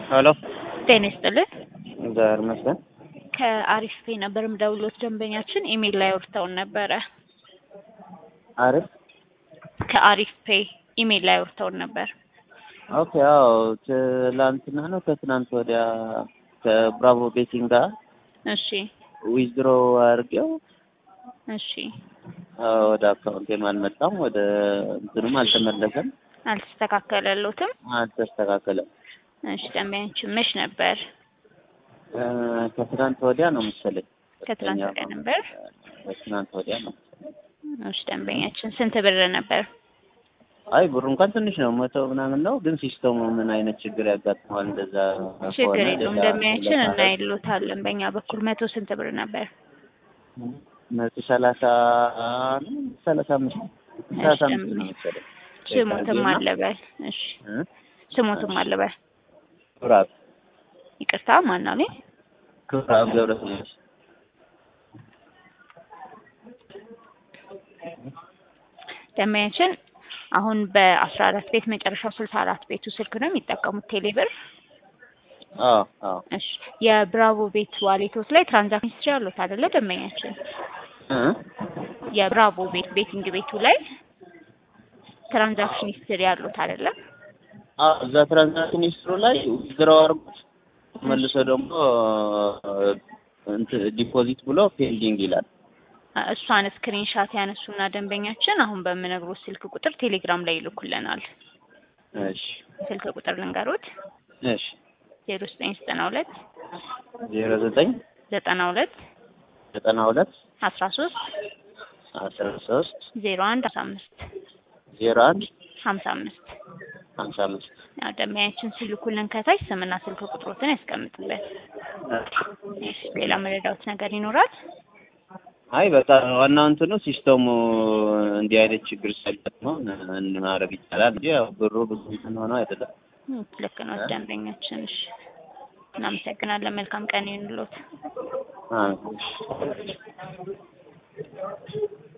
ሄሎ ጤና ይስጥልን። እግዚአብሔር ይመስገን። ከአሪፍ ፔ ነበር የምደውልዎት። ደንበኛችን ኢሜል ላይ አውርተውን ነበረ። አሪፍ ከአሪፍ ፔ ኢሜል ላይ አውርተውን ነበር። ኦኬ። አዎ ትላንትና ነው ከትናንት ወዲያ ከብራቮ ቤቲንግ ጋር እሺ ዊዝድሮ አድርጌው እሺ፣ አዎ፣ ወደ አካውንቴም አልመጣም፣ ወደ እንትኑም አልተመለሰም፣ አልተስተካከለሎትም። አልተስተካከለም። እሺ፣ ደንበኛችን መች ነበር? እ ከትናንት ወዲያ ነው መሰለኝ። ከትናንት ወዲያ ነበር። ከትናንት ወዲያ ነው። እሺ፣ ደንበኛችን ስንት ብር ነበር? አይ ብሩ እንኳን ትንሽ ነው፣ መቶ ምናምን ነው። ግን ሲስተሙ ምን አይነት ችግር ያጋጥመዋል? እንደዛ ችግር ከሆነ የለውም ሌላ- ደንበኛችን ሌላ- እናይሎታለን። በእኛ በኩል መቶ ስንት ብር ነበር? መቶ ሰላሳ ነው ሰላሳ አምስት ሰላሳ አምስት ነው ደንበኛ- መሰለኝ። ስሞትም አለበል። እሺ እ? ስሞትም አለበል። ኩራብ ይቅርታ ማናኔ ኩራብ ገብረስላሴ ደንበኛችን አሁን በአስራ አራት ቤት መጨረሻው ስልሳ አራት ቤቱ ስልክ ነው የሚጠቀሙት ቴሌብር። አዎ አዎ እሺ የብራቮ ቤት ዋሌቶት ላይ ትራንዛክሽን ሂስትሪ አሉት አይደለ? ደንበኛችን እ? የብራቮ ቤት ቤቲንግ ቤቱ ላይ ትራንዛክሽን ሂስትሪ አሉት አይደለ? አዎ እዛ ትራንዛክሽን ሂስትሪ ላይ ዊዝድሮ አድርጎት መልሶ ደግሞ እንትን ዲፖዚት ብሎ ፔንዲንግ ይላል። እሷን ስክሪንሻት ያነሱና ደንበኛችን አሁን በምነግሮት ስልክ ቁጥር ቴሌግራም ላይ ይልኩልናል። እሺ ስልክ ቁጥር ልንገሮት እሺ ዜሮ ዘጠኝ ዘጠና ሁለት ዜሮ ዘጠኝ ዘጠና ሁለት ዘጠና ሁለት አስራ ሶስት አስራ ሶስት ዜሮ አንድ አስራ አምስት ዜሮ አንድ ሀምሳ አምስት ሀምሳ አምስት ያው ደንበኛችን ሲልኩልን ከታች ስምና ስልክ ቁጥሮትን ያስቀምጡበት። እሺ ሌላ መረዳዎት ነገር ይኖራል? አይ በቃ ዋናው እንትኑ ሲስተሙ እንዲህ አይነት ችግር ሳይገጥመው ምን ማድረግ ይቻላል እንጂ ያው ብሩ ብዙ እንትን ሆኖ አይደለም። እም፣ ልክ ነው ደንበኛችን። እሺ እናመሰግናለን። መልካም ቀን ይሁንልዎት። አዎ